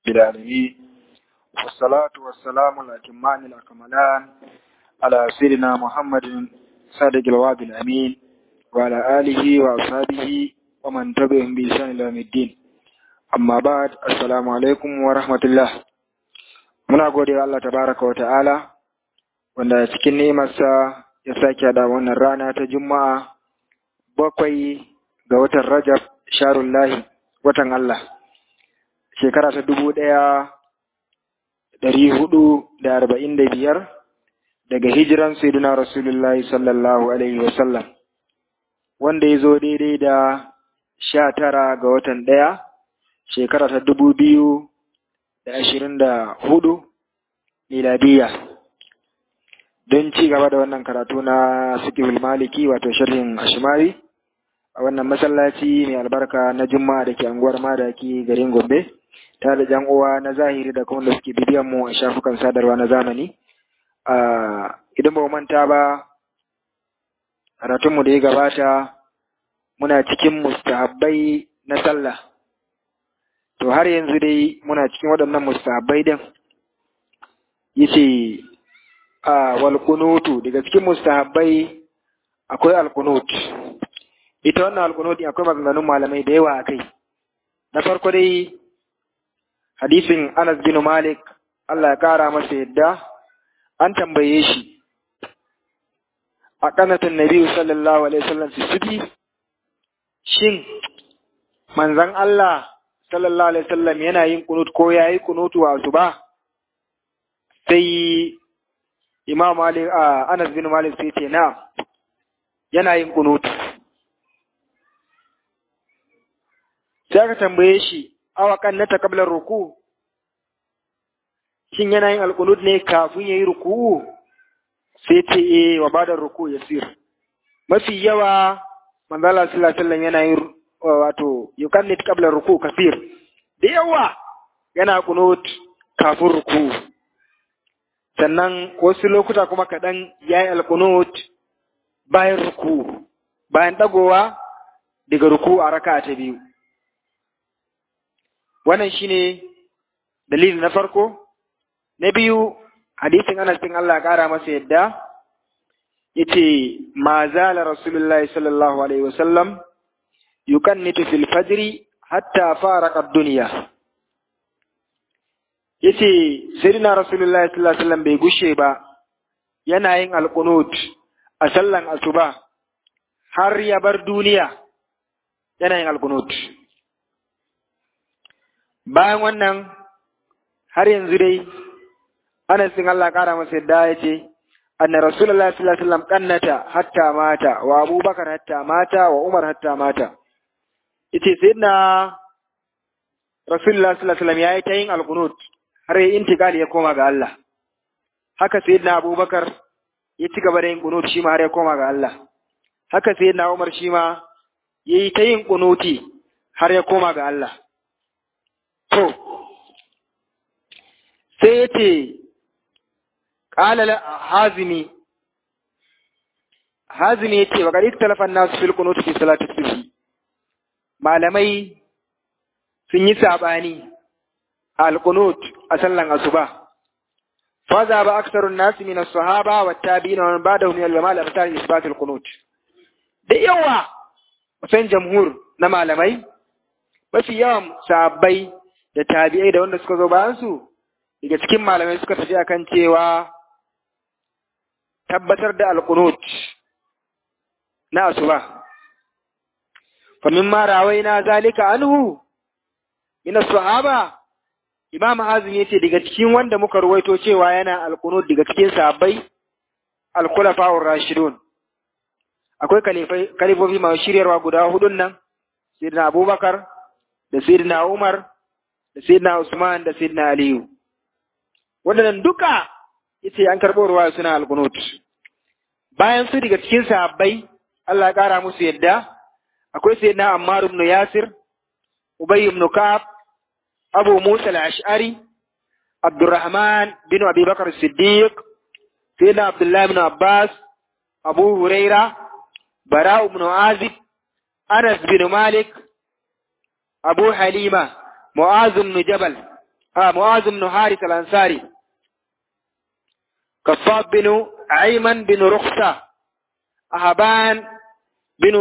العالمين والصلاة والسلام الأتمان الأكملان على سيدنا محمد صادق الوعد الأمين وعلى آله وأصحابه ومن تبعهم بإحسان إلى يوم الدين amma ba assalamu alaikum wa rahmatullah muna gode wa Allah tabaraka wa ta'ala wanda cikin nemarsa ya sake da wannan rana ta juma'a bakwai ga watan rajab sharullahi watan Allah shekara ta dubu ɗaya ɗari hudu da arba'in da biyar daga hijiran sayyidina rasulullahi sallallahu alaihi wasallam wanda ya zo daidai da sha tara ga watan ɗaya shekara ta dubu biyu da ashirin da hudu miladiya don ci gaba da wannan karatu na sikihul maliki wato sharhin ashimari a wannan masallaci mai albarka na juma'a da ke anguwar madaki garin gombe ta da jan uwa na zahiri da kuma da suke bibiyan mu a shafukan sadarwa na zamani idan ba manta ba karatunmu da ya gabata muna cikin mustahabbai na sallah to har yanzu dai muna cikin waɗannan mustahabbai din yace a wal kunutu daga cikin mustahabbai akwai al kunut ita wannan al kunut akwai maganganun malamai da yawa akai na farko dai hadisin Anas bin Malik Allah ya kara masa yadda an tambaye shi a kanatan Nabi sallallahu alaihi wasallam su shin manzon Allah sallallahu alaihi wasallam yana yin kunut ko yayi kunutu a asuba sai Imam Malik a Anas bin Malik sai ce na yana yin kunut sai aka tambaye shi awa kannata qabla ruku shin yana yin alqunut ne kafin yayi ruku sai ce eh wa bada ruku yasir mafi yawa manzo Allah sallallahu alaihi wasallam yana yin wato yukannit qabla ruku kafir da yawa yana kunut kafin ruku sannan wasu lokuta kuma kaɗan ya yi alkunut bayan ruku bayan ɗagowa daga ruku a raka ta biyu wannan shine dalili na farko na biyu hadisin anas bin Allah ƙara masa yadda yace ma zala rasulullahi sallallahu alaihi wasallam yukannitu fil fajri hatta faraka ad-dunya yace sayyidina rasulullahi sallallahu alaihi wasallam bai gushe ba yana yin alqunut a sallan asuba har ya bar duniya yana yin alqunut bayan wannan har yanzu dai Anas bin Allah kara masa yadda yace anna rasulullahi sallallahu alaihi wasallam kannata hatta mata wa abubakar hatta mata wa umar hatta mata yace sayyidina Rasulullah sallallahu alaihi wasallam yayi ta yin alqunut har ya intikali ya koma ga Allah haka sayyidina Abubakar ya ci gaba da yin qunut shi ma har ya koma ga Allah haka sayyidina Umar shi ma yayi ta yin qunuti har ya koma ga Allah to sai yace qala hazimi hazimi yace wa qad ikhtalafa an-nas fil qunut fi salati subhi malamai sun yi saɓani a alƙunut a sallan asuba. Faza ba aksarun nasu min sahaba wa tabi'ina wa ba da hum yal jamal abtar isbat al-qunut. Da yawa kusan jamhur na malamai mafi yawan sahabbai da tabi'ai da wanda suka zo bayan su daga cikin malamai suka tafi akan cewa tabbatar da alqunut na asuba فمما روينا ذلك عنه من الصحابة Imam Azim yace daga cikin wanda muka ruwaito cewa yana alqunut daga cikin sahabbai al-khulafa'ur rashidun akwai kalifofi masu shiryarwa guda hudun nan sayyidina Abubakar da sayyidina Umar da sayyidina Usman da sayyidina Aliyu wadannan duka yace an karɓo ruwa suna alqunut bayan su daga cikin sahabbai Allah ya kara musu yadda akwai sayyidina Ammar ibn Yasir, Ubay ibn Ka'ab, Abu Musa al-Ash'ari, Abdurrahman bin Abi Bakar Siddiq, sayyidina Abdullah ibn Abbas, Abu Huraira, Bara ibn Azib, Anas bin Malik, Abu Halima, Mu'az ibn Jabal, a Mu'az ibn Harith al-Ansari Kaffab bin Ayman bin Rukhsa Ahaban bin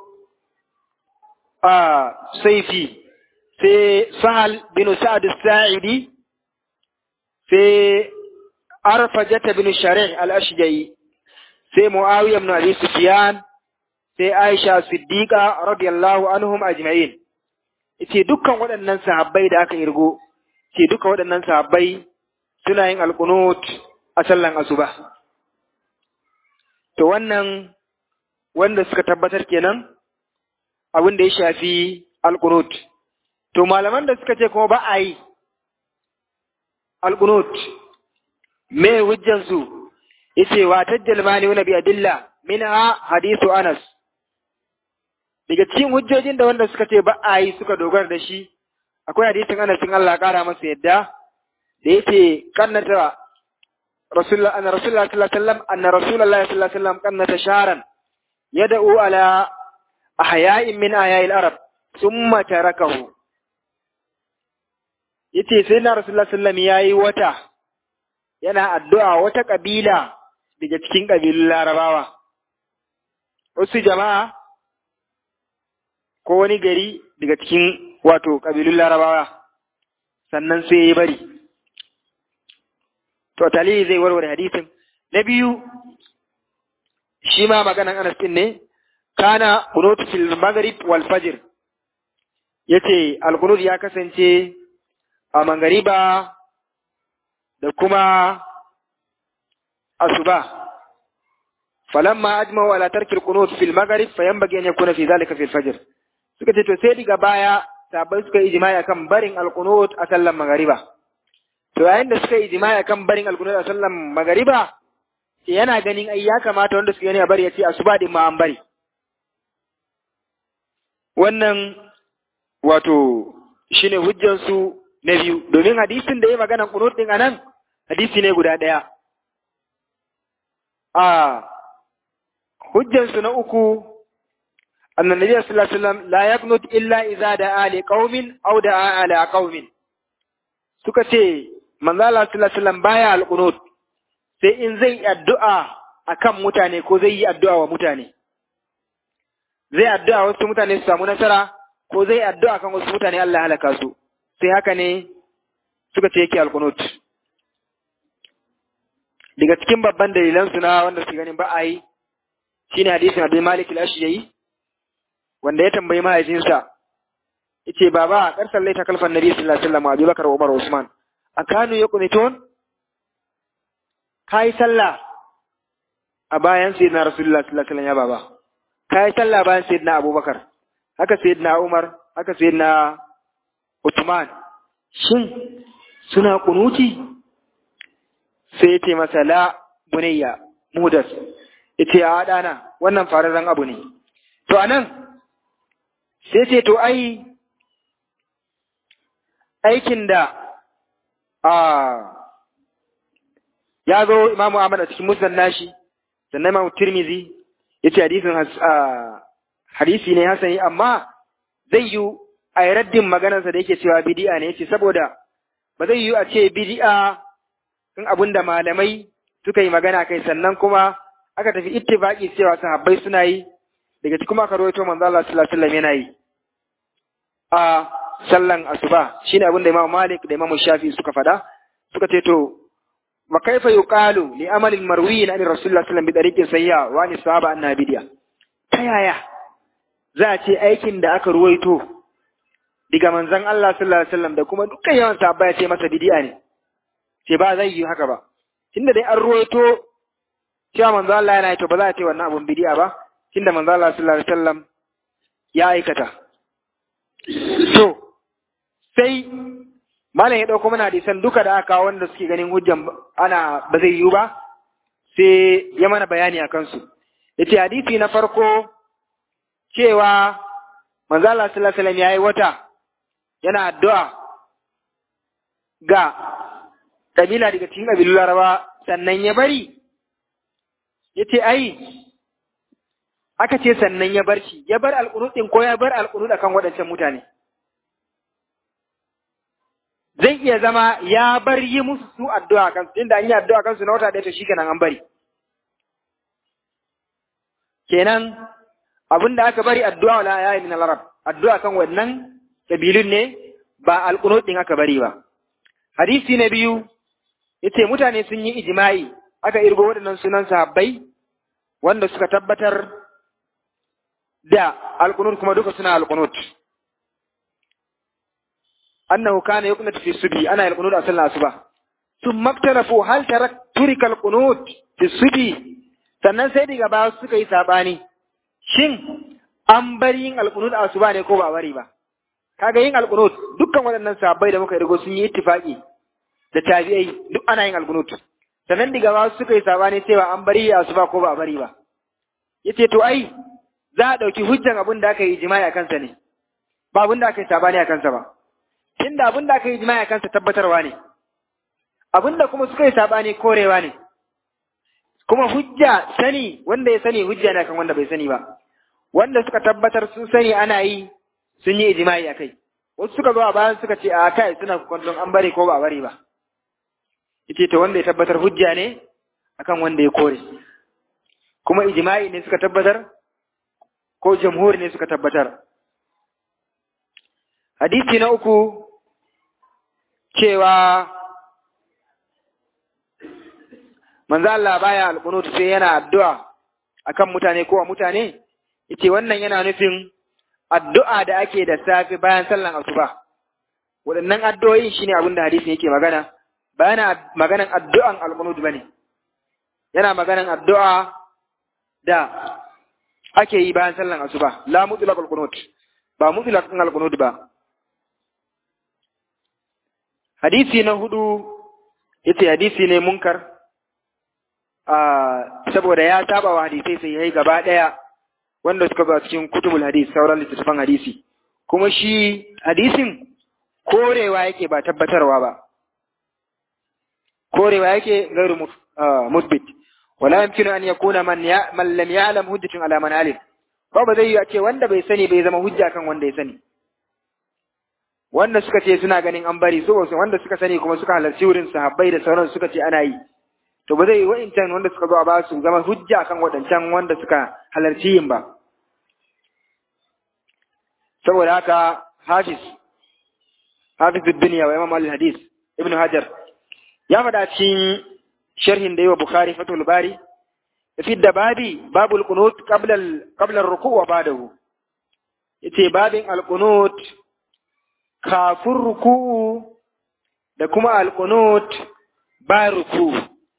Saifi sai Sahal bin Sa'ad al-Sa'idi sai Arfajata bin Shari' al-Ashja'i sai Muawiya ibn Abi Sufyan sai Aisha Siddiqa radiyallahu anhum ajma'in yace dukkan waɗannan sahabbai da aka irgo ce duka waɗannan sahabbai suna yin alqunut a sallan asuba to wannan wanda suka tabbatar kenan abin da ya shafi alqunut to malaman da suka ce kuma ba a yi alqunut me hujjansu yace wa tajjal mani wa bi adilla minha hadithu Anas daga cikin hujjojin da wanda suka ce ba a yi suka dogara da shi akwai hadisin Anas in Allah kara masa yadda da yace kannata Rasulullah anna Rasulullah sallallahu alaihi wasallam anna Rasulullah sallallahu alaihi wasallam kannata sharan yad'u ala ahya'in min aya'il arab thumma tarakahu yace sai na Rasulullah sallallahu alaihi wasallam yayi wata yana addu'a wata kabila daga cikin kabilun Larabawa wasu jama'a ko wani gari daga cikin wato ƙabilun larabawa sannan sai ya bari to talihi zai warware hadisin na biyu shi ma maganan anas din ne kana qunut fil maghrib wal fajr yace al qunut ya kasance a mangariba da kuma asuba falamma ajma'u ala tarki al qunut fil maghrib fayanbaghi an yakuna fi dhalika fil fajr suka ce to sai diga baya sabai suka yi ijma'i akan barin alqunut a sallan magariba to yayin da suka yi ijma'i akan barin alqunut a sallan magariba yana ganin ai ya kamata wanda suka gani a bari ya ce asuba din ma an bari wannan wato shine hujjar su na biyu domin hadisin da ya magana qunut din anan hadisi ne guda daya a hujjar su na uku أن النبي صلى الله عليه وسلم لا يقنط إلا إذا دعا لقوم أو دعا على قوم suka ce manzo Allah sallallahu alaihi wasallam baya alqunut sai in zai addu'a akan mutane ko zai yi addu'a wa mutane zai addu'a wasu mutane su samu nasara ko zai addu'a kan wasu mutane Allah halaka su sai haka ne suka ce yake alqunut daga cikin babban dalilan su na wanda su ganin ba a yi shine hadisin Abdul Malik al-Ashja'i wanda ya tambayi mahaifinsa yace baba kar sallaita kalfan nabi sallallahu alaihi wasallam Abu Bakar Umar Usman akanu yaqnitun kai sallah a bayan sayyidina Rasulullah sallallahu alaihi wasallam ya baba kai sallah bayan sayyidina Abubakar haka sayyidina Umar haka sayyidina Uthman shin suna kunuti sai yace masa la bunayya mudas yace a dana wannan fararren abu ne to anan sai ce to ai aikin da a ya zo imamu Ahmad a cikin musnad nashi sannan imamu Tirmizi ya ce hadisin hadisi ne hasani amma zai yi a yi raddin maganarsa da yake cewa bidi'a ne yace saboda ba zai yi a ce bidi'a in abin da malamai suka yi magana kai sannan kuma aka tafi ittifaqi cewa sahabbai suna yi daga cikin aka rawaito manzo Allah sallallahu alaihi wasallam yana yi a sallan asuba shine abin da Imam Malik da Imam Shafi suka fada suka ce to wa kaifa yuqalu li amalin marwiyin an Rasulullah sallallahu alaihi wasallam bi tariqin sayya wa ni sahaba anna bidiya ta yaya za a ce aikin da aka ruwaito daga manzon Allah sallallahu alaihi wasallam da kuma dukkan yawan sahabba ya ce masa bidiya ne ce ba zai yi haka ba tunda dai an ruwaito cewa manzo Allah yana yi to ba za a ce wannan abun bidiya ba tunda manzo Allah sallallahu alaihi wasallam ya aikata to sai malam ya dauko mana hadisan duka da aka wanda suke ganin hujjan ana ba zai yiwu ba sai ya mana bayani akan su yace hadisi na farko cewa manzo Allah sallallahu alaihi wasallam yayi wata yana addu'a ga kabila daga cikin kabilun Laraba sannan ya bari yace ai aka ce sannan ya bar shi ya bar alƙunut ɗin ko ya bar alƙunut akan waɗancan mutane zai iya zama ya bar yi musu su addu'a kansu inda an yi addu'a kansu na wata ɗaya to shikenan an bari kenan abin da aka bari addu'a wala ya yi min al-arab addu'a kan wannan kabilun ne ba alqunut din aka bari ba hadisi na biyu yace mutane sun yi ijma'i aka irgo waɗannan sunan sahabbai wanda suka tabbatar da alqunut kuma duka suna alqunut annahu kana yuqnut fi subi ana alqunut a sallar asuba thumma iktarafu hal tarak turika alqunut fi subi sannan sai daga baya suka yi sabani shin an bari yin alqunut a asuba ne ko ba bari ba kaga yin alqunut dukkan waɗannan sahabbai da muka rigo sun yi ittifaqi da tabi'ai duk ana yin alqunut sannan daga baya suka yi sabani cewa an bari a asuba ko ba bari ba yace to ai za a ɗauki hujjan abin da aka yi jima'i a kansa ne ba abin da aka yi sabani a kansa ba tunda abin da aka yi jima'i a kansa tabbatarwa ne abin da kuma suka yi sabani korewa ne kuma hujja sani wanda ya sani hujja ne kan wanda bai sani ba wanda suka tabbatar sun sani ana yi sun yi ijma'i a kai wasu suka zo a bayan suka ce a kai suna kwallon an bari ko ba a bari ba yace to wanda ya tabbatar hujja ne akan wanda ya kore kuma ijma'i ne suka tabbatar ko jamhur ne suka tabbatar hadisi na uku cewa manzo Allah baya alqunut sai yana addu'a akan mutane ko mutane yace wannan yana nufin addu'a da ake da safe bayan sallan asuba waɗannan addu'o'in shine abin da hadisin yake magana ba yana maganan addu'an alqunut bane yana maganan addu'a da ake yi bayan sallan asuba la mutlaq alqunut ba mutlaq alqunut ba hadisi na hudu yace hadisi ne munkar saboda ya saba wa hadisai sai yayi gaba daya wanda suka zo cikin kutubul hadis sauran littattafan hadisi kuma shi hadisin korewa yake ba tabbatarwa ba korewa yake gairu musbit wala yumkinu an yakuna man ya man lam ya'lam hujjatun ala man alim ko ba zai yi a ce wanda bai sani bai zama hujja kan wanda ya sani wanda suka ce suna ganin an bari su wanda suka sani kuma suka halarci wurin sahabbai da sauran suka ce ana yi to ba zai yi wa'incan wanda suka zo a ba su zama hujja kan waɗancan wanda suka halarci yin ba saboda haka hafiz hafiz duniya wa imam al-hadis ibn hajar ya faɗa cikin sharhin da yi wa bukhari fatul bari fi da babi babul qunut qabla qabla ar-ruku wa ba'dahu yace babin al-qunut kafin ruku'u da kuma alƙunut ba ruku'u.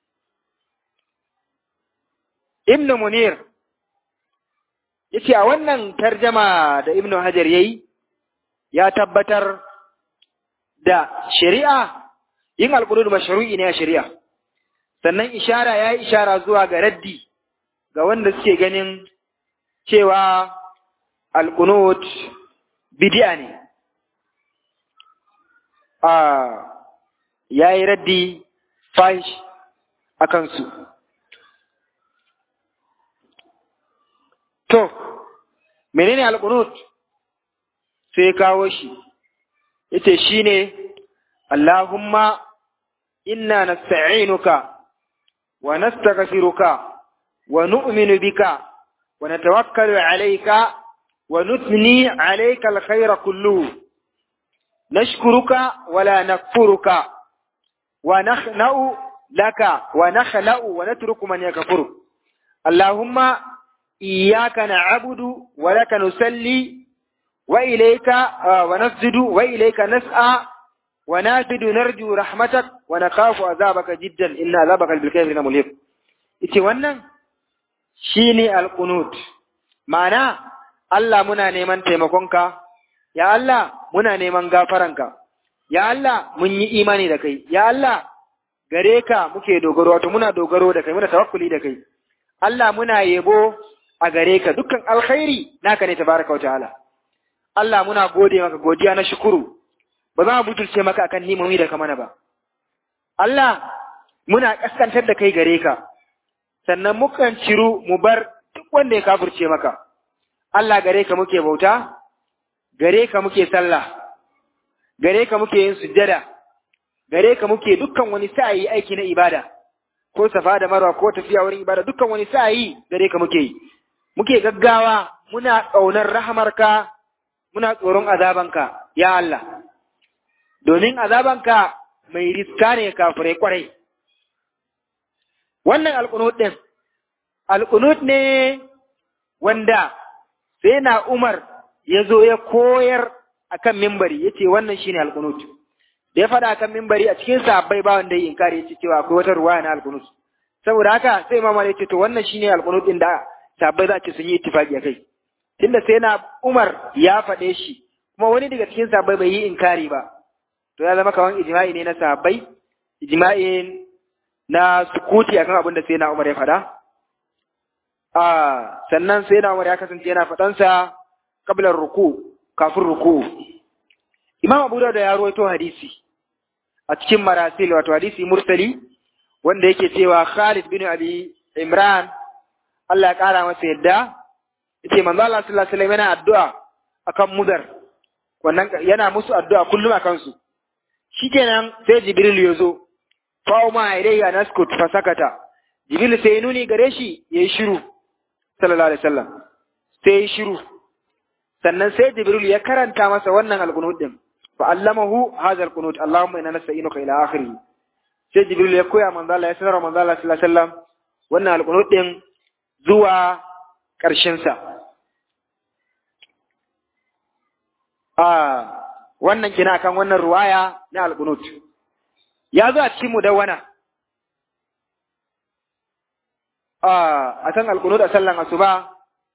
Ibn Munir ya ce a wannan tarjama da Ibn Hajar ya yi, ya tabbatar da shari'a yin alƙunut mashru'i ne a shari'a. Sannan ishara ya yi ishara zuwa ga raddi ga wanda suke ganin cewa alƙunut bidi'a ne. ya yi raddi fahish a kansu. To, menene alƙunut sai kawo shi, ita shi ne, Allahumma inna nasta'inuka wa nastaghfiruka wa nu'minu bika wa natawakkalu alayka wa nuthni alayka alkhayra kulluhu نشكرك ولا نكفرك ونخنأ لك ونخلأ ونترك من يكفر اللهم إياك نعبد ولك نسلي وإليك ونسجد وإليك نسعى ونافد نرجو رحمتك ونخاف عذابك جدا إن عذابك بالكافرين مليق ita wannan shine alqunut ma'ana Allah muna neman taimakonka ya Allah muna neman gafaranka, ya Allah mun yi imani da kai, ya Allah gare ka muke dogaro, wato muna dogaro da kai, muna tawakkuli da kai, Allah muna yebo a gare ka dukkan alkhairi naka ne tabaraka wa ta'ala. Allah muna gode maka godiya na shukuru, ba za mu butulce maka akan nimomi da ka mana ba. Allah muna kaskantar da kai gare ka, sannan mukan ciru mu bar duk wanda ya kafurce maka. Allah gare ka muke bauta, gare ka muke sallah, gare ka muke yin sujjada, gare ka muke dukkan wani sa'ayi aiki na ibada ko safa da marwa ko tafiya wurin ibada dukkan wani sa'ayi gare ka muke yi muke gaggawa muna ƙaunar rahamarka muna tsoron azabanka ya Allah domin azabanka mai riska ne kafirai kwarai wannan alƙunut ɗin alƙunut ne wanda sai na Umar ya zo ya koyar akan mimbari ya ce wannan shine alƙunut da ya faɗa akan mimbari a cikin sahabbai ba wanda ya inkari ya ce cewa akwai wata ruwaya na alƙunut saboda haka sai Imam ya ce to wannan shine alƙunut ɗin da sahabbai za ce sun yi ittifaqi akai tunda sai na Umar ya faɗe shi kuma wani daga cikin sahabbai bai yi inkari ba to ya zama kawan ijma'i ne na sahabbai ijma'i na sukuti akan abin da sai na Umar ya faɗa a sannan sai na Umar ya kasance yana faɗansa kablar ruku kafin ruku Imam Abu Dawud ya rawaito hadisi a cikin marasil wato hadisi mursali wanda yake cewa Khalid bin Abi Imran Allah ya kara masa yadda yace manzo Allah sallallahu alaihi wasallam yana addu'a akan mudar wannan yana musu addu'a kullum akan su shikenan sai Jibril ya zo fa ma ilayya naskut fa sakata Jibril sai nuni gare shi yayi shiru sallallahu alaihi wasallam sai yayi shiru sannan sai Jibril ya karanta masa wannan alqunut din fa allamahu hadha alqunut Allahumma inna nasta'inuka ila akhirih sai Jibril ya koya manzo Allah ya sanar manzo Allah sallallahu alaihi wasallam wannan alqunut din zuwa ƙarshen sa ah wannan kina kan wannan ruwaya na alqunut ya zo a cikin mudawwana ah a san alqunut a sallan asuba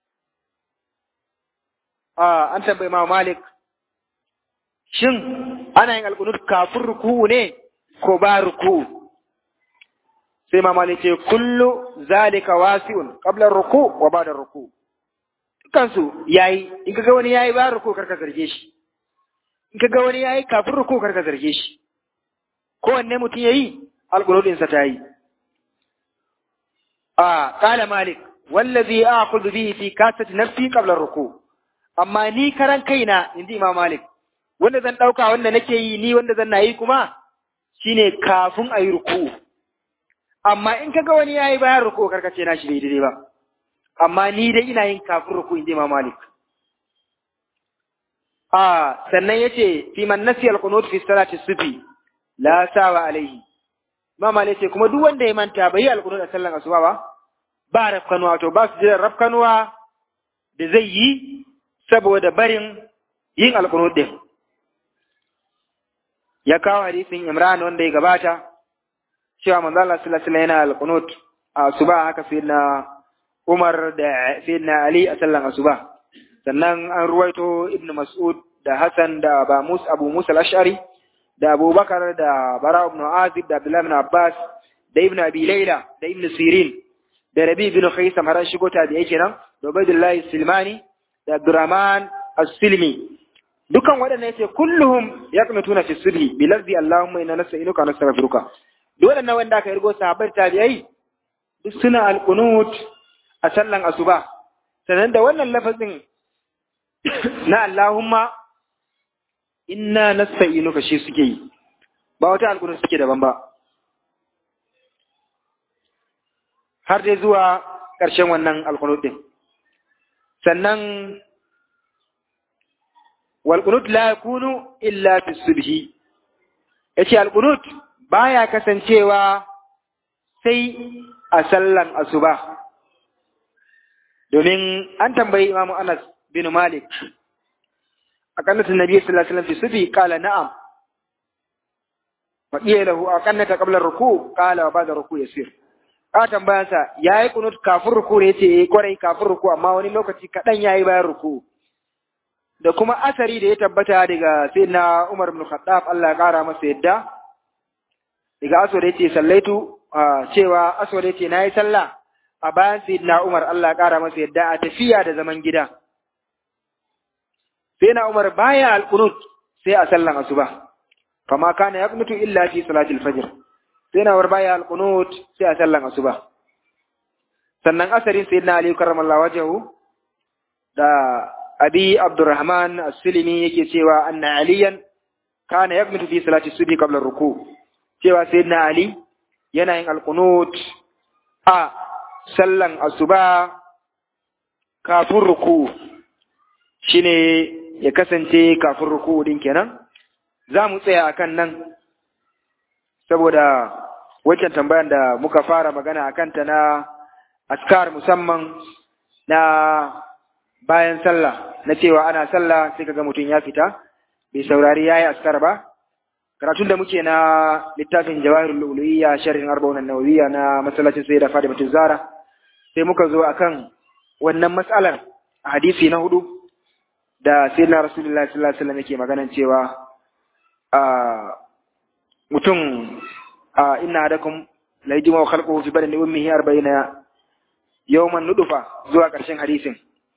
ah an tambayi ma Malik shin ana yin alqunut kafin ruku'u ne ko ba ruku'u sai ma Malik ce kullu zalika wasi'un qabla ruku wa ba'da ruku dukansu yayi in kaga wani yayi ba ruku karka zarge shi in kaga wani yayi kafin ruku karka zarge shi kowanne mutum yayi alquludin sa tayi a qala malik wallazi aqulu bihi fi kasati nafsi qabla ruku amma ni karan kaina inji imam malik wanda zan dauka wanda nake yi ni wanda zan nayi kuma shine kafin ayi ruku amma in kaga wani yayi bayan ruku karkace na shi daidai ba amma ni dai ina yin kafin ruku inji imam malik Ah, sannan ya ce, fi man nasi alkunut fi salati sufi, la sawa alaihi. Mama ne ce, kuma duk wanda ya manta bai yi alkunut a sallan asuba ba, ba rafkanuwa, to ba su jiran rafkanuwa da zai yi saboda barin yin alkunut din. Ya kawo hadisin Imran wanda ya gabata, cewa manzo Allah sallallahu alaihi yana alkunut a asuba haka sai na Umar da sai na Ali a sallan asuba. sannan an ruwaito ibn mas'ud da hassan da ba musa abu musa al-ash'ari da abubakar da bara ibn azib da abdullah ibn abbas da ibn abi layla da ibn sirin da rabi ibn khaisam har shigo ta da yake nan da ubaydullah silmani da abdurrahman as-silmi dukan waɗannan yace kulluhum yaqnutuna fi subhi bi lafzi allahumma inna nas'iluka wa nastaghfiruka duk waɗannan wanda aka irgo sahabbai tabi'ai duk suna al-qunut a sallan asuba sannan da wannan lafazin na Allahumma inna nasta'inuka shi suke yi ba wata alƙunar suke daban ba har dai zuwa ƙarshen wannan alƙunut din sannan walƙunut la yakunu illa fi subhi yace alƙunut baya kasancewa sai a sallan asuba domin an tambayi imamu Anas bin Malik a kannatin Nabi sallallahu alaihi wasallam fi sufi qala na'am wa qila lahu a kannata qabla ruku qala wa ba'da ruku yasir a tambayan sa yayi kunut kafin ruku ne yace eh kwarai kafin ruku amma wani lokaci kadan yayi bayan ruku da kuma asari da ya tabbata daga sayyidina Umar ibn Khattab Allah ya kara masa yadda daga aswad yace sallaitu cewa aswad yace nayi sallah a bayan sayyidina Umar Allah ya kara masa yadda a tafiya da zaman gida sai na Umar baya alqunut sai a sallan asuba kama kana yaqnutu illa fi salatil fajr sai na Umar baya alqunut sai a sallan asuba sannan asarin sayyidina Ali karramallahu wajhahu da Abi Abdurrahman As-Silimi yake cewa anna Aliyan kana yaqnutu fi salati subhi qabla ruku cewa sayyidina Ali yana yin alqunut a sallan asuba kafin ruku shine ya kasance kafin ruku din kenan za mu tsaya akan nan saboda waccan tambayan da muka fara magana akan ta na askar musamman na bayan sallah na cewa ana sallah sai kaga mutum ya fita bai saurari yayi askar ba karatun da muke na littafin jawahirul lu'lu'iyya sharhin arba'un an-nawawiyya na masallacin sayyida fatimatu zara sai muka zo akan wannan matsalar a hadisi na hudu da sayyidina rasulullahi sallallahu alaihi wasallam yake maganan cewa a mutum a inna hadakum la yajma khalquhu fi badani ummihi 40 yawman nudufa zuwa ƙarshen hadisin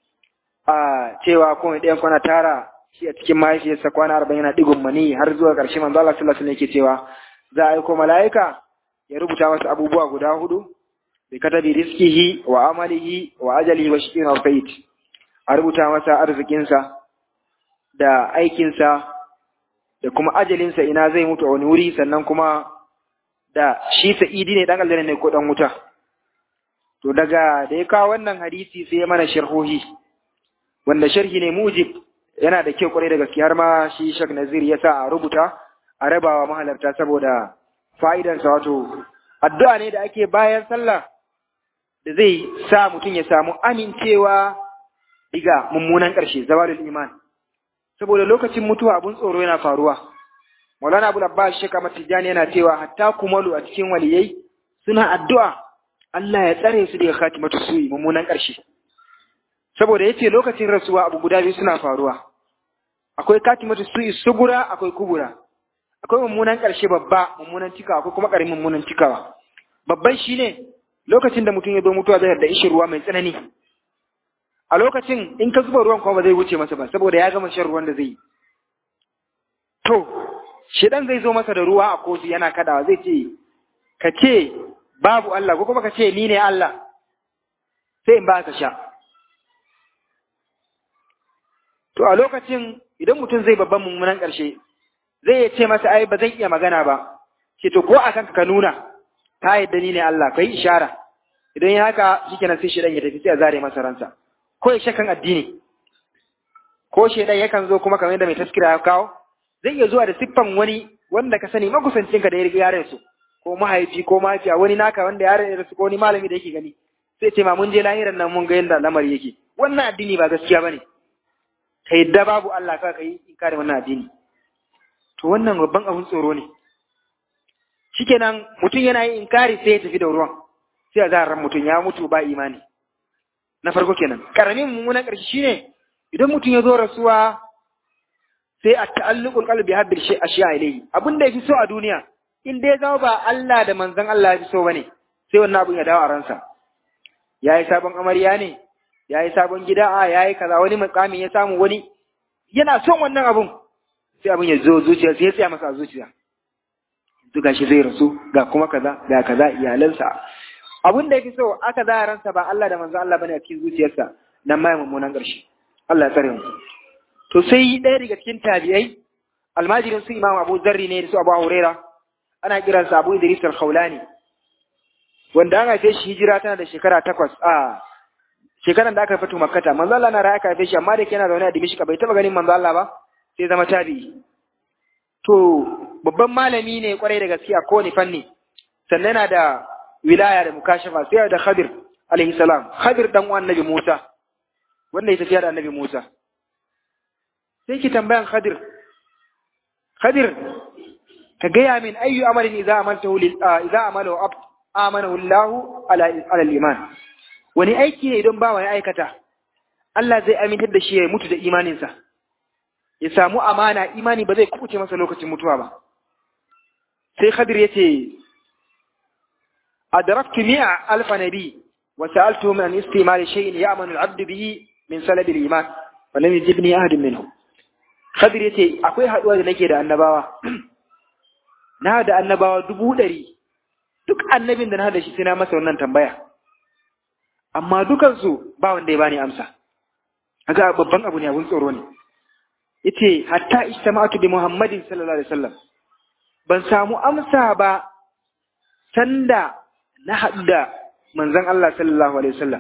a cewa ko ɗayan kwana tara shi a cikin mahaifiyarsa kwana arba'in yana digun mani har zuwa ƙarshe manzo Allah sallallahu alaihi yake cewa za a aiko mala'ika ya rubuta masa abubuwa guda hudu bi katabi rizqihi wa amalihi wa ajalihi wa shiqin wa fayt a rubuta masa arzikinsa da aikinsa da kuma ajalinsa ina zai mutu a wani wuri sannan kuma da shi sa'idi ne dan aljanna ne ko dan wuta to daga da ya kawo wannan hadisi sai ya mana sharhohi wanda sharhi ne mujib yana da kyau kwarai da gaske har ma shi Sheikh Nazir ya sa a rubuta a rabawa mahalarta saboda fa'idansa wato addu'a ne da ake bayan sallah da zai sa mutum ya samu amincewa diga mummunan ƙarshe zawalul iman saboda lokacin mutuwa abun tsoro yana faruwa Maulana Abu Abbas Sheikh Ahmad Tijani yana cewa hatta kumalu a cikin waliyai suna addu'a Allah ya tsare su daga khatimatu su'i mummunan ƙarshe saboda yace lokacin rasuwa abu guda biyu suna faruwa akwai katimatu su'i sugura akwai kubura akwai mummunan ƙarshe babba mummunan cikawa akwai kuma ƙaramin mummunan cikawa babban shine lokacin da mutum ya zo mutuwa zai da ishin ruwa mai tsanani a lokacin in ka zuba ruwan kuma ba zai wuce masa ba saboda ya gama shan ruwan da zai yi to shedan zai zo masa da ruwa a kofi yana kadawa zai ce ka ce babu Allah ko kuma ka ce ni ne Allah sai in ba ka sha to a lokacin idan mutum zai babban mummunan ƙarshe zai ce masa ai ba zan iya magana ba ce to ko a kanka ka nuna ta yadda ni ne Allah kai ishara idan ya haka shikenan sai shedan ya tafi sai a zare masa ransa ko ya shakan addini ko shedan yakan zo kuma kamar yadda mai taskira ya kawo zai iya zuwa da siffan wani wanda ka sani makusancinka da ya riga yaren su ko mahaifi ko mahaifiya wani naka wanda ya su ko wani malami da yake gani sai ce ma mun je lahiran nan mun ga yadda lamari yake wannan addini ba gaskiya bane ka yadda babu Allah ka kai inkari wannan addini to wannan babban abun tsoro ne shikenan mutum yana yin inkari sai ya tafi da ruwan sai a zarar mutum ya mutu ba imani na farko kenan karamin mummunan ƙarshe shine idan mutum ya zo rasuwa sai a ta'alluqul qalbi habbil shay ashiya ilayhi abin da yafi so a duniya in dai zama ba Allah da manzon Allah ya fi so bane sai wannan abun ya dawo a ransa yayi sabon amarya ne yayi sabon gida a yayi kaza wani mukami ya samu wani yana son wannan abun sai abun ya zo zuciya sai ya tsaya masa a zuciya yanzu gashi zai rasu ga kuma kaza ga kaza iyalansa abun da yake so aka za ransa ba Allah da manzon Allah bane a cikin zuciyarsa nan ma mummunan ƙarshe Allah ya tsare mu to sai ɗaya daga cikin tabi'ai almajirin su imam abu zarri ne da su abu huraira ana kiransa abu idris al-khawlani wanda an haife shi hijira tana da shekara takwas a shekaran da aka fito makkata manzo Allah na raya aka haife shi amma da yana zaune a dimishka bai taba ganin manzo Allah ba sai zama tabi'i to babban malami ne kwarai da gaskiya ko ni fanni sannan yana da wilaya da mukashafa sai da khadir alaihi salam khadir dan uwan annabi Musa wanda ya tafiya da annabi Musa sai ki tambayan Khadir Khadir ka gaya min ayyu amalin idza amaltahu lil idza amalahu ab amanahu Allah ala ala iman wani aiki ne idan bawa ya aikata Allah zai amintar da shi ya mutu da imaninsa ya samu amana imani ba zai kubuce masa lokacin mutuwa ba sai Khadir yace adraktu mi'a alfa nabi wa sa'altuhum an istimali shay'in ya'manu al-'abdu bihi min salabi al-iman wa lam yajibni ahadun minhum Khadir ya ce, Akwai haɗuwa da nake da annabawa, na da annabawa dubu ɗari, duk annabin da na da shi sai na masa wannan tambaya, amma dukansu ba wanda ya bani amsa, haka babban abu ne abun tsoro ne. Yace hatta ijtama'atu bi Muhammadin sallallahu alaihi wasallam ban samu amsa ba sanda na haɗu da manzon Allah sallallahu alaihi wasallam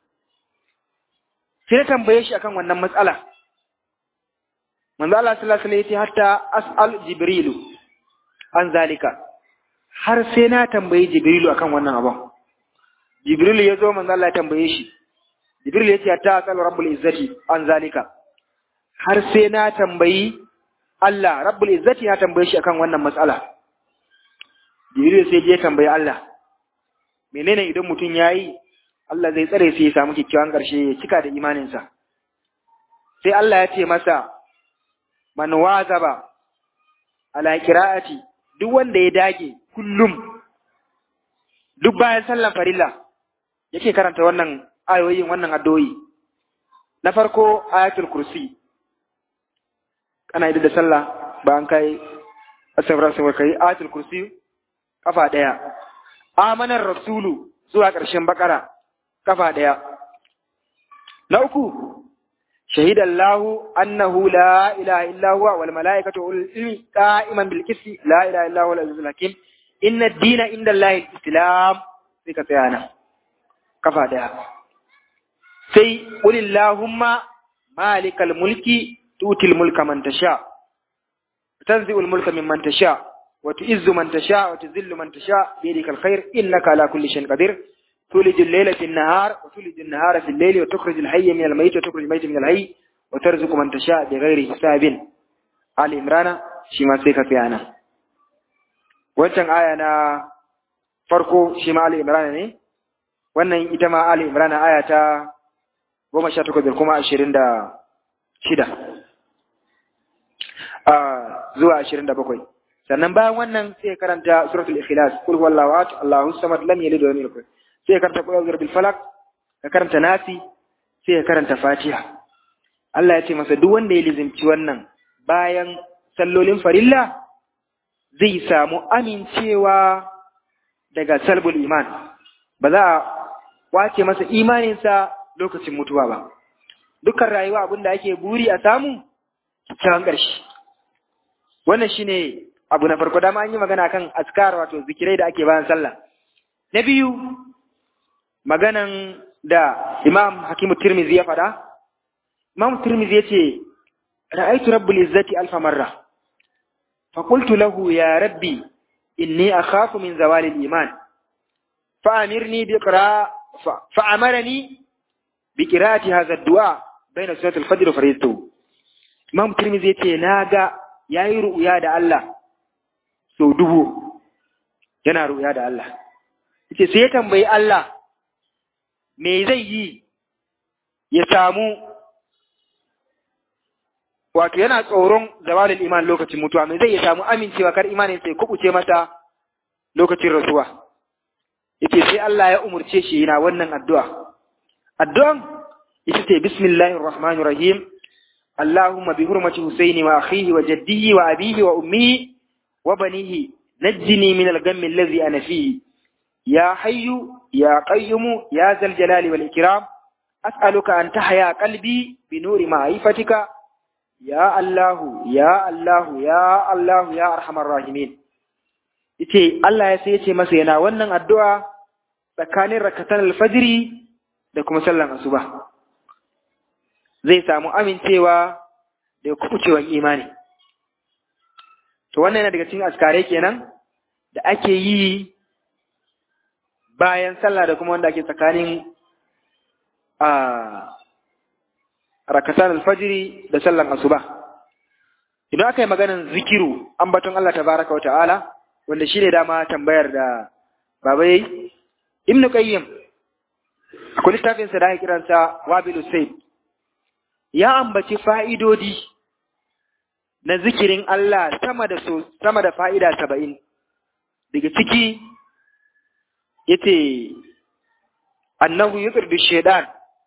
sai na tambaye shi akan wannan matsala manzo Allah sallallahu alaihi wasallam hatta as'al jibrilu an zalika har sai na tambayi jibrilu akan wannan abun jibrilu ya zo manzo Allah ya tambaye shi jibrilu ya ce hatta as'al rabbul izzati an zalika har sai na tambayi Allah rabbul izzati ya tambaye shi akan wannan matsala jibrilu sai je tambayi Allah menene idan mutum yayi Allah zai tsare sai ya samu kyakkyawan ƙarshe ya cika da imaninsa sai Allah ya ce masa man wazaba ala qira'ati duk wanda ya dage kullum duk bayan sallan farilla yake karanta wannan ayoyin wannan addu'o'i na farko ayatul kursi kana yi da sallah bayan kai asabra sai kai ayatul kursi kafa daya amanar rasulu zuwa ƙarshen bakara kafa daya na uku شهد الله أنه لا إله إلا هو والملائكة والعلم قائما بالقسط لا إله إلا هو العزيز الحكيم إن الدين عند الله الإسلام في كتانا كفى ده سي قل اللهم مالك الملك تؤتي الملك من تشاء تنزع الملك ممن تشاء وتعز من تشاء وتذل من تشاء بيدك الخير إنك على كل شيء قدير تولج الليل في النهار وتولج النهار في الليل وتخرج الحي من الميت وتخرج الميت من الحي وترزق من تشاء بغير حساب آل عمران shi ma sai ka tsaya nan wancan aya na farko shi ma Ali Imran ne wannan ita ma Ali Imran aya ta goma sha takwas da kuma ashirin da shida zuwa ashirin da bakwai sannan bayan wannan sai karanta suratul ikhlas kul huwallahu ahad allahu samad lam yalid wa lam yulad sai karanta qul a'udhu bil falaq ka karanta nasi sai ka karanta fatiha Allah ya ce masa duk wanda ya lizimci wannan bayan sallolin farilla zai samu amincewa daga salbul iman ba za a wace masa imaninsa lokacin mutuwa ba dukkan rayuwa abin da ake buri a samu kyakkyawan ƙarshe wannan shine abu na farko dama an yi magana kan askar wato zikirai da ake bayan sallah na biyu maganan da imam hakimu tirmizi ya faɗa imam tirmizi ya ce ra'aitu rabbul izzati alfa marra fa qultu lahu ya rabbi inni akhafu min zawali al-iman fa amirni bi qira fa amarani bi qira'ati hadha ad-du'a bayna sunnat al-fajr wa fardatu imam tirmizi ya ce naga yayi ru'ya da Allah sau dubu yana ru'ya da Allah yace sai ya tambayi Allah me zai yi ya samu wato yana tsoron zawalin iman lokacin mutuwa me zai ya samu amincewa kar imanin sai kubuce mata lokacin rasuwa yace sai Allah ya umurce shi yana wannan addu'a addu'an ita ce bismillahir rahmanir rahim Allahumma bi hurmati Husaini wa akhihi wa jaddihi wa abihi wa ummihi wa banihi najjini min al-ghammi alladhi ana fihi يا حي يا قيوم يا ذا الجلال والإكرام أسألك أن تحيا قلبي بنور معرفتك يا الله يا الله يا الله يا أرحم الراحمين yace Allah ya sai yace masa yana wannan addu'a tsakanin rakatan alfajiri da kuma sallan asuba zai samu amincewa da kubucewan imani to wannan yana daga cikin askare kenan da ake yi bayan sallah da kuma wanda ake tsakanin a rakatan alfajiri da sallan asuba idan aka yi maganin zikiru ambaton Allah tabaraka wata'ala wanda shine dama tambayar da baba yayi ibnu qayyim akwai littafin sa da ake kiransa wabilu sayd ya ambaci fa'idodi na zikirin Allah sama da so, sama da fa'ida saba'in daga ciki yace annahu yuqridu shaytan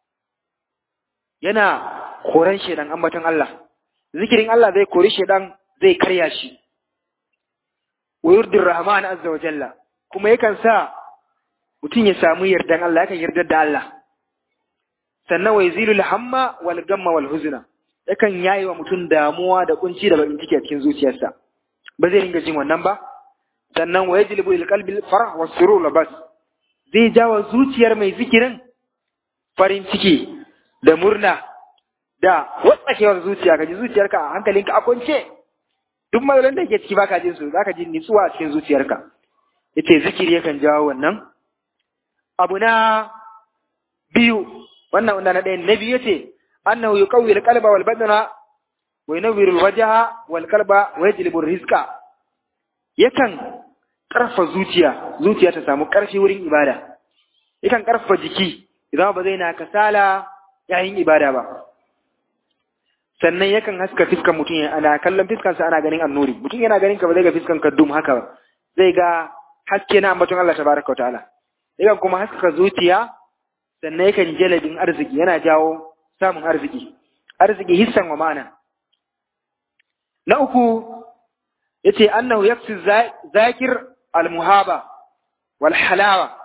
yana koran shaytan ambaton Allah zikirin Allah zai kori shaytan zai karya shi wa yurdir rahman azza wa jalla kuma yakan sa mutum ya samu yardan Allah yakan yardar da Allah sannan wa yazilul hamma wal gamma wal huzna yakan yayi wa mutum damuwa da kunci da bakin ciki a cikin zuciyarsa ba zai ringa jin wannan ba sannan wa yajlibu lil qalbi farah was surur labas zai jawo zuciyar mai zikirin farin ciki da murna da watsakewar zuciya ka ji zuciyarka a hankalinka a kwance duk matsalolin da ke ciki baka jin su zaka ji nitsuwa a cikin zuciyarka yace zikiri yakan jawo wannan abu na biyu wannan wanda na ɗaya na biyu yace annahu yuqawwi al-qalba wal badana wa yunawwiru al-wajha wal qalba wa yajlibu ar-rizqa yakan karfa zuciya zuciya ta samu karfi wurin ibada yakan karfa jiki idan ba zai na kasala yayin ibada ba sannan yakan haska fiskan mutum ana kallon fiskansa ana ganin annuri mutum yana ganin ka ba zai ga fiskan ka dum haka ba zai ga haske na ambaton Allah tabaraka wa ta'ala yakan kuma haskaka zuciya sannan yakan jalabin arziki yana jawo samun arziki arziki hissan wa ma'ana na uku yace annahu yakfi zakir al-muhaba wal halawa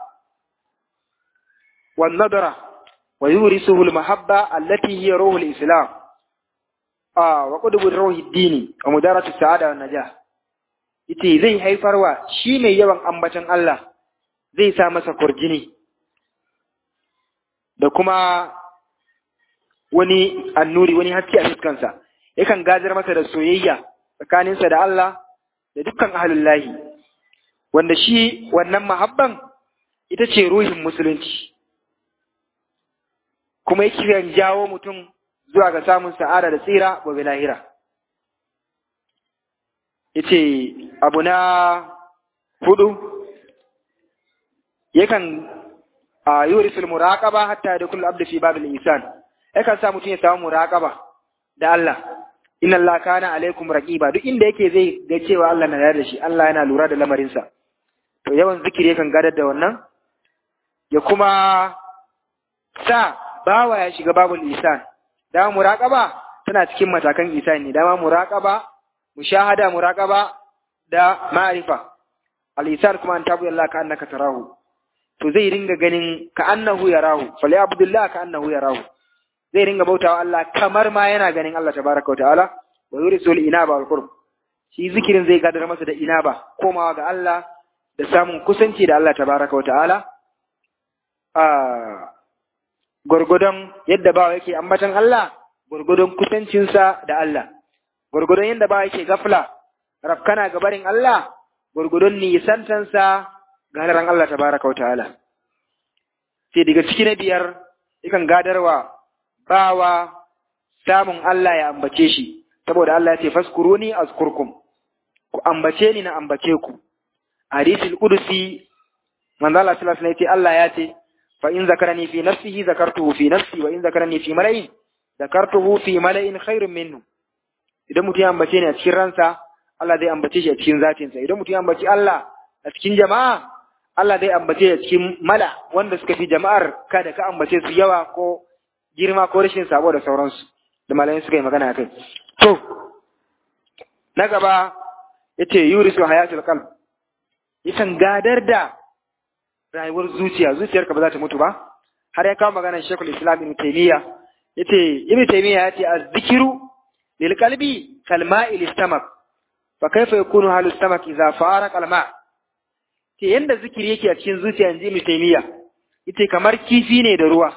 wan nadra wa yurisuhu al-mahabba allati hiya ruhu al-islam ah wa qudbu ruhi ad-dini wa mudaratu sa'ada wan najah yace zai haifarwa shi mai yawan ambatan Allah zai sa masa kurjini da kuma wani annuri wani haske a fuskansa yakan gajar masa da soyayya tsakaninsa da Allah da dukkan ahlullahi wanda shi wannan mahabban ita ce ruhin musulunci kuma yake jawo mutum zuwa ga samun sa'ada da tsira gobe lahira yace abu na hudu yakan a yurisul muraqaba hatta da kullu abdi fi babil insan yakan sa mutum ya samu muraqaba da Allah inna Allah kana alaikum raqiba duk inda yake zai ga cewa Allah na da shi Allah yana lura da lamarinsa to yawan zikiri yakan gadar da wannan ya kuma sa bawa ya shiga babul isan da muraqaba tana cikin matakan isan ne dama muraqaba mushahada muraqaba da ma'rifa al-isan kuma an tabu Allah ka annaka tarahu to zai ringa ganin ka annahu yarahu fali abdullah ka annahu yarahu zai ringa bautawa Allah kamar ma yana ganin Allah tabaraka ta'ala wa yurisul inaba wal qurb shi zikirin zai gadar masa da inaba komawa ga Allah da samun kusanci da Allah tabaraka ta'ala a gurgudun yadda bawa yake ambatan Allah gurgudun kusancinsa da Allah gurgudun yadda bawa yake gafla rafkana ga barin Allah gurgudun nisantansa ga halaran Allah tabaraka ta'ala sai daga ciki na biyar yakan gadarwa bawa samun Allah ya ambace shi saboda Allah ya ce faskuruni azkurkum ku ambace ni na ambace ku hadisul qudsi manzo Allah sallallahu alaihi wasallam Allah ya ce fa in zakarani fi nafsihi zakartuhu fi nafsi wa in zakarani fi mala'in zakartuhu fi mala'in khairun minhu idan mutum ya ambace ni a cikin ransa Allah zai ambace shi a cikin zatinsa idan mutum ya ambaci Allah a cikin jama'a Allah zai ambace shi a cikin mala wanda suka fi jama'ar kada ka ambace su yawa ko girma ko rashin sabo da sauransu da malamai suka yi magana kai to na gaba yace yurisu hayatul qalb yakan gadar da rayuwar zuciya zuciyarka ba za ta mutu ba har ya kawo magana Sheikhul Islam Ibn Taymiyyah yace Ibn Taymiyyah yace az-zikru lil qalbi kal ma'i listamak fa kaifa yakunu halu stamak idza faraq al ma' ce yanda zikiri yake a cikin zuciya inji Ibn Taymiyyah yace kamar kifi ne da ruwa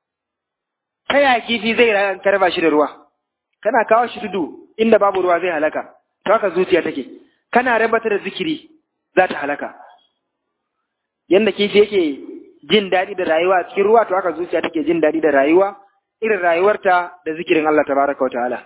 ta ya kifi zai rayu ka raba shi da ruwa kana kawo shi tudu inda babu ruwa zai halaka to haka zuciya take kana rabata da zikiri za ta halaka yanda kifi yake jin daɗi da rayuwa a cikin ruwa to haka zuciya take jin daɗi da rayuwa irin rayuwarta da zikirin Allah tabaraka wa ta'ala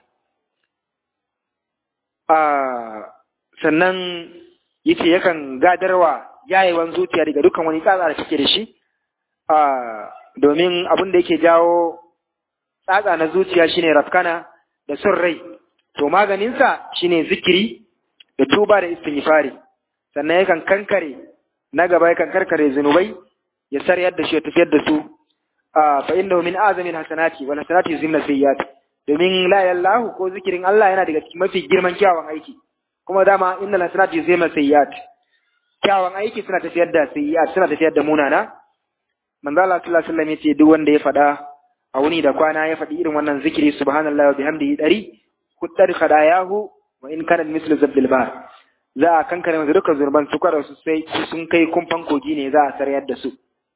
a sannan yace yakan gadarwa yayewan zuciya daga dukkan wani tsatsa da take da shi a domin abin da yake jawo tsatsa na zuciya shine rafkana da son rai to maganinsa shine zikiri da tuba da istighfari sannan yakan kankare na gaba yakan karkare zunubai ya saryar da shi ya tafiyar da su fa innahu min azamin hasanati wal hasanati yuzimna sayyiat domin la yallahu ko zikirin Allah yana daga cikin mafi girman kyawun aiki kuma dama innal hasanati yuzimna sayyiat kyawun aiki suna tafiyar da sayyiat suna tafiyar da munana manzo Allah sallallahu alaihi wasallam yace duk wanda ya faɗa a wuni da kwana ya faɗi irin wannan zikiri subhanallahi wa bihamdihi dari kuddar khadayahu wa in kana mislu zabdil bar za a kankare masa dukkan zurban su kwada su sai sun kai kumfan kogi ne za a sarayar da su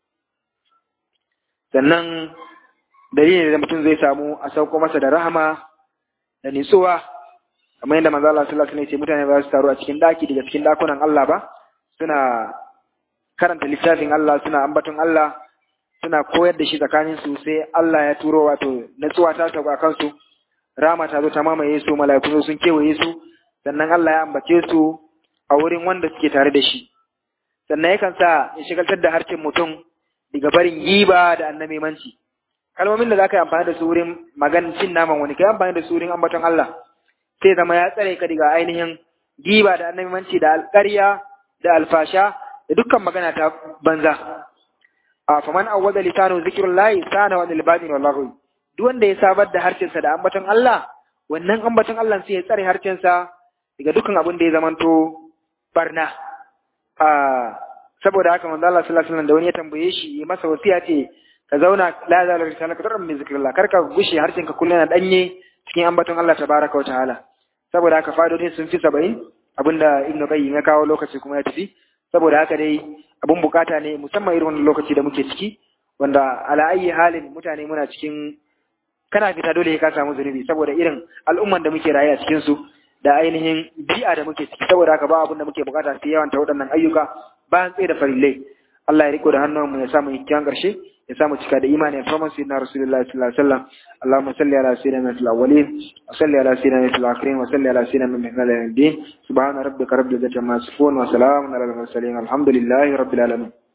sannan dalilin da mutum zai samu a sauko masa da rahama da nitsuwa kamar yadda manzo Allah sallallahu alaihi wasallam ya ce mutane ba su taru a cikin daki daga cikin dakunan Allah ba suna karanta littafin Allah suna ambaton Allah suna koyar da shi tsakanin su sai Allah ya turo wato natsuwa ta sauka kansu rama ta zo ta mamaye su mala'iku sun kewaye su sannan Allah ya ambace su a wurin wanda suke tare da shi sannan yakan sa ya shigaltar da harshen mutum daga barin giba da annabimanci kalmomin da za ka yi amfani da su wurin maganin cin naman wani ka yi amfani da su wurin ambaton Allah sai zama ya tsare ka daga ainihin giba da annabimanci da alƙarya da alfasha da dukkan magana ta banza a faman awwada lisanu zikrullahi sana wa lil batin wallahu duk wanda ya sabar da harshensa da ambaton Allah wannan ambaton Allah sai ya tsare harshensa daga dukkan abin da ya zamanto barna a saboda haka manzo Allah sallallahu alaihi wasallam da wani ya tambaye shi masa wasiya ce ka zauna la za la risala ka tarar min zikrillah kar ka gushe harshen ka kullun danye cikin ambaton Allah tabaraka wa ta'ala saboda haka fadodin sun fi 70 abinda Ibn Qayyim ya kawo lokaci kuma ya tafi saboda haka dai abun bukata ne musamman irin wannan lokaci da muke ciki wanda ala ayi halin mutane muna cikin kana fita dole ka samu zunubi saboda irin al'umman da muke raye a cikin su da ainihin bi'a da muke ciki saboda haka ba abin da muke bukata sai yawan ta waɗannan ayyuka bayan tsaye da farillai Allah ya riko da hannunmu ya samu kyan ƙarshe ya samu cika da imani farman sayyidina rasulullahi sallallahu alaihi wasallam Allahumma salli ala sayyidina fil awwalin wa salli ala sayyidina fil akhirin wa salli ala sayyidina min mihna al-din subhana rabbika rabbil izzati amma yasifun wa salamun ala al-mursalin alhamdulillahi rabbil alamin